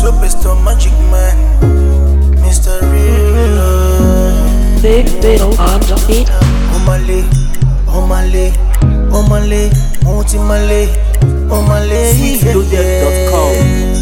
Superstar Magic Man, Mr. Real Love. Big Biddle on the beat. Omale, Omale, Omale, Multimale, Omale, Sweetloaded.com.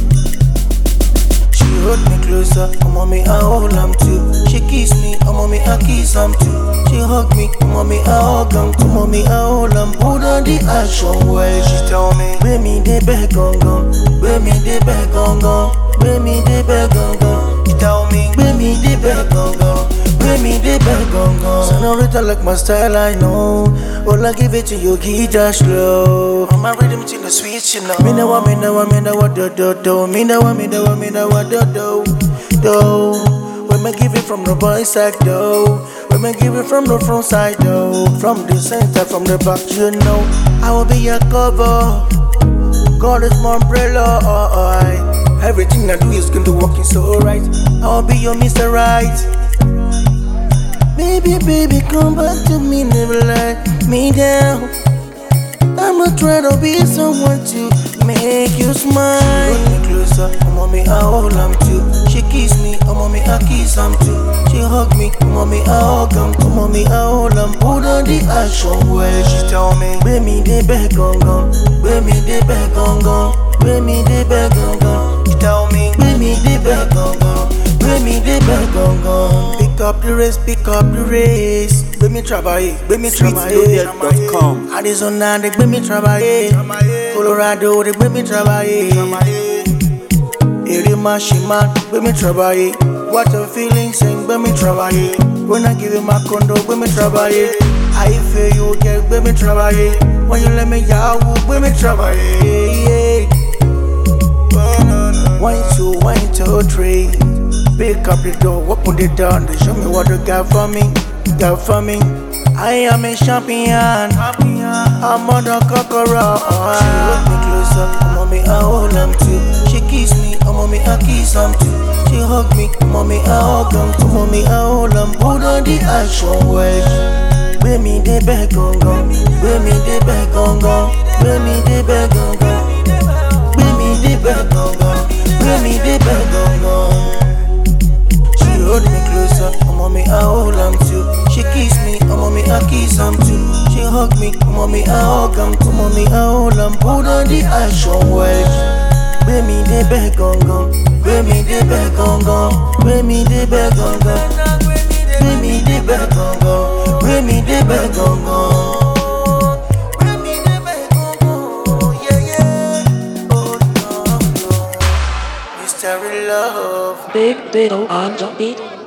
She hold me closer, I'm on me, I hold am too. She kiss me, I'm on me, I kiss am too. She hug me, I'm on me, I hug am too. Mommy, I hold am, put on the action well. She tell me, where me dey beg gong gong, where me dey beg gong gong, where me dey beg gong gong. She tell me, where me dey beg gong gong. Where me dey beg gong gong Senorita like my style, I know All I give it to you, guitar slow I'm a rhythm to the sweet, you know Me know what, me know what, me know what, do, do, do Me know what, me know what, me know what, do, do, do When me give it from the boy side, though When me give it from the front side, though From the center, from the back, you know I will be your cover God is my umbrella, oh, oh, Everything I do is going to work so right I'll be your Mr. Right Baby, baby, come back to me, never let me down. I'ma try to be someone to make you smile. She hold me closer, I'm on me, I hold am too. She kiss me, I'm on me, I kiss am too. She hug me, I'm on me, I hug am too. Mommy, I hold am, put on the action well. She tell me, where me dey beg gong gong, where me dey beg gong gong, where me dey beg gong gong. She tell me, where me dey beg gong gong. Where me dey beg gong gong Pick up the race, pick up the race Gbé mi trabaye, gbé mi trabaye Sweetloaded.com. Arizona dey gbé mi trabaye Colorado dey gbé mi trabaye Èrè máa ṣe máa gbé mi trabaye What a feeling sing gbé mi trabaye When I give you my condo gbé mi trabaye I feel you get gbé mi trabaye When you let me yahoo gbé mi trabaye. One, two, one, two, three. Pick up the door, open the door, and show me what you got for me, got for me. I am a champion, I'm on the cockroach. She hold me closer, I'm on me, I hold am too. She kiss me, I'm on me, I kiss am too. She hug me, I'm on me, I hug am too. Mommy, I hold am, put on the action well. Where me dey beg gong gong, where me dey beg gong gong, where me dey beg gong gong. Where me dey beg gong gong, where me dey beg gong gong. She hold me closer, I'm on me, I hold am too. She kiss me, I'm on me, I kiss am too. She hug me, I'm on me, I hug am too. Mommy, I hold am, put on the action well. Where me dey beg gong gong, where me dey beg gong gong, where me dey beg gong gong. Where me dey beg gong gong, where me dey beg gong gong. Where me dey beg gong gong, yeah yeah. Oh no no, mystery love. Big Biddle on the beat.